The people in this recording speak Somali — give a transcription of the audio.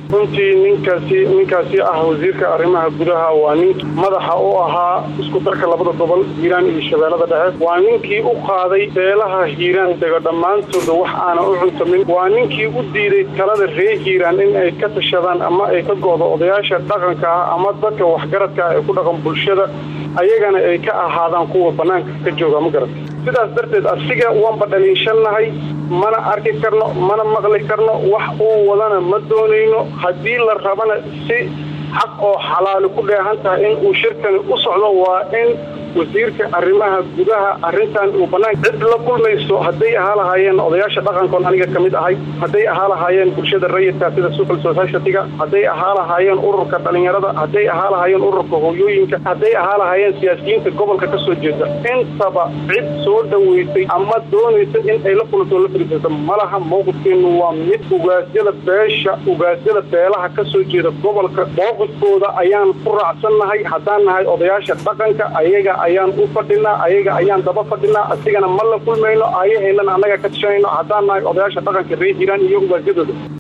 runtii ninkaasi ninkaasi ah wasiirka arrimaha gudaha waa ninkii madaxa u ahaa isku darka labada gobol hiiraan iyo shabeellada dhexe waa ninkii u qaaday beelaha hiiraan dega dhammaantooda wax aana u cuntamin waa ninkii u diiday talada reer hiiraan in ay ka tashadaan ama ay ka go'do odayaasha dhaqanka ah ama dadka waxgaradka ah ee ku dhaqan bulshada ayagana ay ka ahaadaan kuwa bannaanka ka jooga ma garat sidaas darteed asiga waanba dhaliishannahay mana arki karno mana maqli karno wax uu wadana ma doonayno haddii la rabana si xaq oo xalaali ku dheehan tahay in uu shirkani u socdo waa in wasiirka arrimaha gudaha arrintan uu bannaan cid la kulmayso hadday ahaa lahaayeen odayaasha dhaqankoon aniga ka mid ahay hadday ahaa lahaayeen bulshada rayidka sida civil society-ga hadday ahaa lahaayeen ururka dhalinyarada hadday ahaa lahaayeen ururka hooyooyinka hadday ahaa lahaayeen siyaasiyiinta gobolka ka soo jeeda intaba cid soo dhoweysay ama doonaysa in ay la kulanto la fariisato malaha mowqifkeenu waa mid ugaasyada beesha ugaasyada beelaha ka soo jeeda gobolka mowqifkooda ayaan ku raacsannahay haddaan nahay odayaasha dhaqanka ayaga ayaan u fadhinaa ayaga ayaan daba fadhinaa asigana ma la kulmayno ayaheelana annaga ka tashanayno haddaan nahay odayaasha dhaqanka reer hiiraan iyo ugaasyadooda